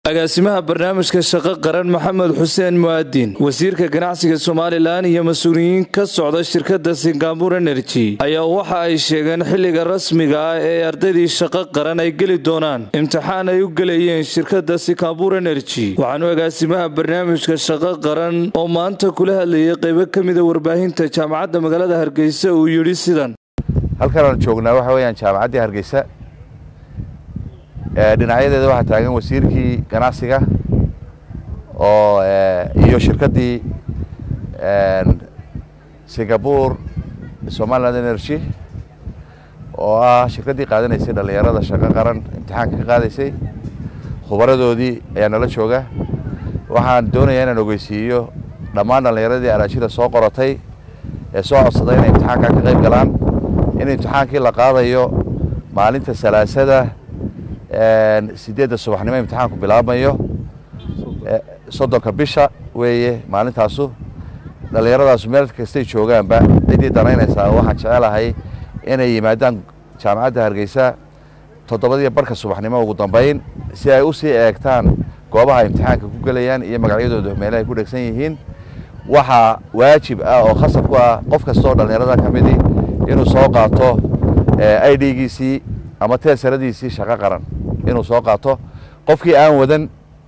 agaasimaha barnaamijka shaqo qaran maxamed xuseen mu'aadin wasiirka ganacsiga somalilan iyo mas-uuliyiin ka socda shirkadda singabur energy ayaa waxa ay sheegeen xilliga rasmiga ah ee ardaydii shaqo qaran ay geli doonaan imtixaan ay u gelayeen shirkadda singabur energy waxaanu agaasimaha barnaamijka shaqo qaran oo maanta kula hadlayay qaybo ka mida warbaahinta jaamacadda magaalada hargeysa uu yidhi sidan halkan aan joognaa waxa weeyaan jaamacaddii hargeysa dhinacyadeeda waxaa taagan wasiirkii ganacsiga oo iyo shirkaddii singapore somaliland energy oo ah shirkaddii qaadanaysay dhallinyarada shaqo qaran imtixaanka ka qaadaysay khubaradoodii ayaa nala jooga waxaan doonayaa inaan ogeysiiyo dhammaan dhallinyaradii araajida soo qoratay ee soo codsaday inay imtixaanka ka qayb galaan in imtixaankii la qaadayo maalinta salaasada sideedda subaxnimo imtixaanku bilaabmayo soddonka bisha weeye maalintaasu dhallinyaradaasu meel kastay joogaanba ciddii danaynaysaa waxaan jecelahay inay yimaadaan jaamacadda hargeysa toddobadiyo barka subaxnimo ugu dambeyn si ay usii eegtaan goobaha imtixaanka ku gelayaan iyo magacyadooda meelaha ay ku dhegsan yihiin waxaa waajib ah oo khasab ku ah qof kasta oo dhallinyarada ka midi inuu soo qaato i d-giisii ama teesaradiisii shaqo qaran inuu soo qaato qofkii aan wadan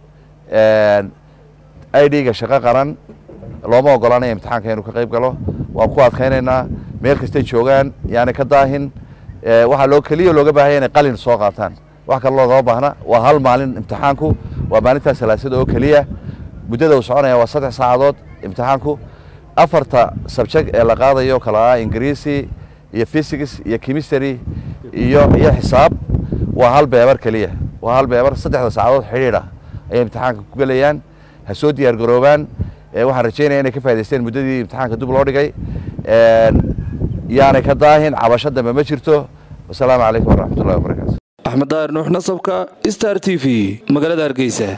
i d-ga shaqo qaran looma ogolaanaya imtixaanka inuu ka qayb galo waan ku adkaynaynaa meel kastay joogaan yaani ka daahin waxaa loo keliya looga baahanya inay qalin soo qaataan wax kale loogama baahna waa hal maalin imtixaanku waa maalintaa salaasada oo keliya muddada uu soconaya waa saddex saacadood imtixaanku afarta subject ee la qaadayo kala ah ingiriisi iyo physics iyo chemistry iyo iyo xisaab waa hal beebar keliya waa hal beebar saddexda saacadood xidhiidha ayay imtixaanka ku gelayaan ha soo diyaar garoobaan waxaan rajeynaya inay ka faa'idaysteen muddadii imtixaanka dib loo dhigay yaanay ka daahin cabasho dambe ma jirto wasalaamu calaykum waraxmatullahi wabarakaatu axmed daahir nuux nasabka star t v magaalada hargeysa